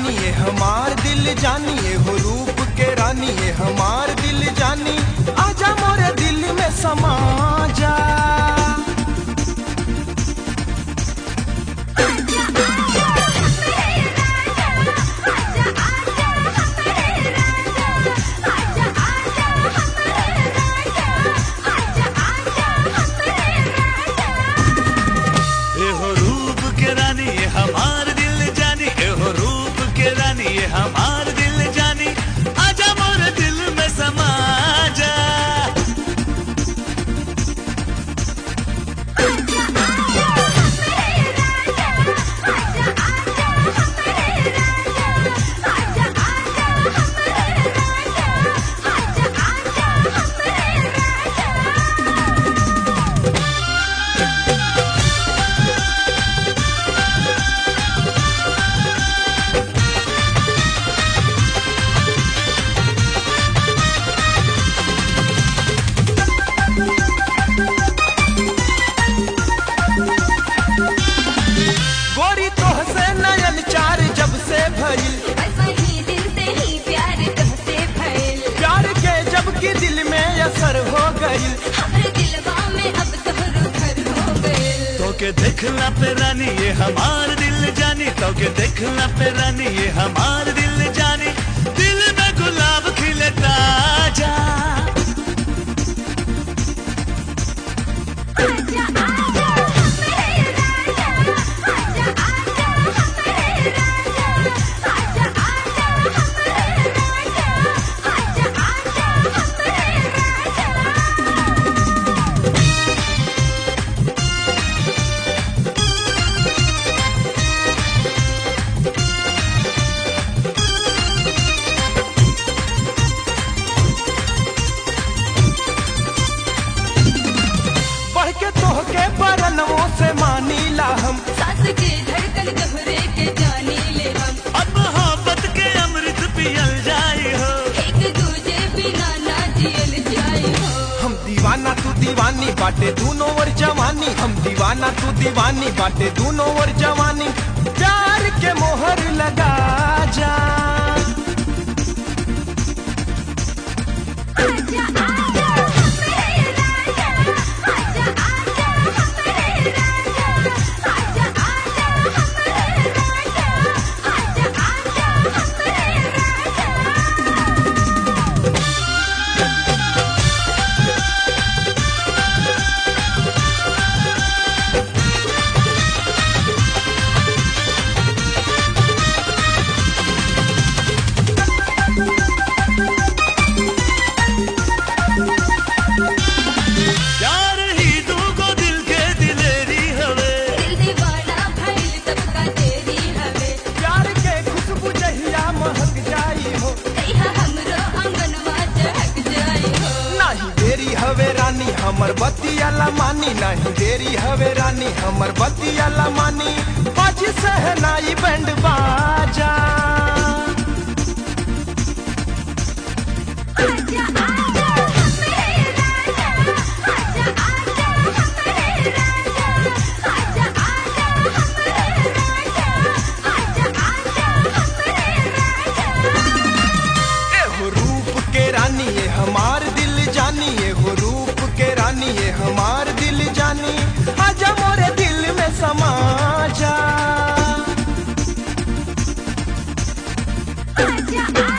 जानी ये हमार दिल जानी ये हो रूप के रानी ये हमार दिल जानी आजा मोरे दिल में समा जा एहो रूप के रानी ये हमार दिल जानी एहो रूप के रानी ये हमार दिल जानी आजा मोर दिल में समा जा गोरी तोह से नयन चार जब से भइल प्यार के जब की दिल में असर हो गइल तो के देखला पे रानी ये हमार दिल जानी तो के देखला पे रानी ये हमार दिल जानी दिल में गुलाब खिले ताजा बढ़ के तोह के बरनों से मानी ला हम सास के धड़कन दोहरे के जानी ले हम अब मोहब्बत के अमृत पियल जाई हो एक दूजे बिना ना जियल जाए हो हम दीवाना तू दीवानी बाटे दोनों और जवानी हम दीवाना तू दीवानी बाटे दोनों और जवानी प्यार के मोहर लगा जा आजा आजा मेरे राजा आजा आजा मेरे राजा आजा आजा मेरे राजा आजा आजा मेरे राजा प्यार ही दूगो दिल के दिलेरी हवे दिल दीवाना भइल सबका तेरी हवे प्यार के खुशबू जहिया महक जाई हो कहिया हमरो आंगनवा चहक जाई हो नहीं देरी हवे रानी हमर बतिया मानी नहीं देरी हवे रानी हमर बतिया मानी बाज सहनाई बैंड बाजा आजा आजा मेरे राजा आजा आजा मेरे राजा आजा आजा मेरे राजा आजा आजा मेरे राजा एहो रूप के रानी ये हमार दिल जानी एहो रूप के रानी ये हमार दिल जानी आजा मोरे दिल में समा जा आजा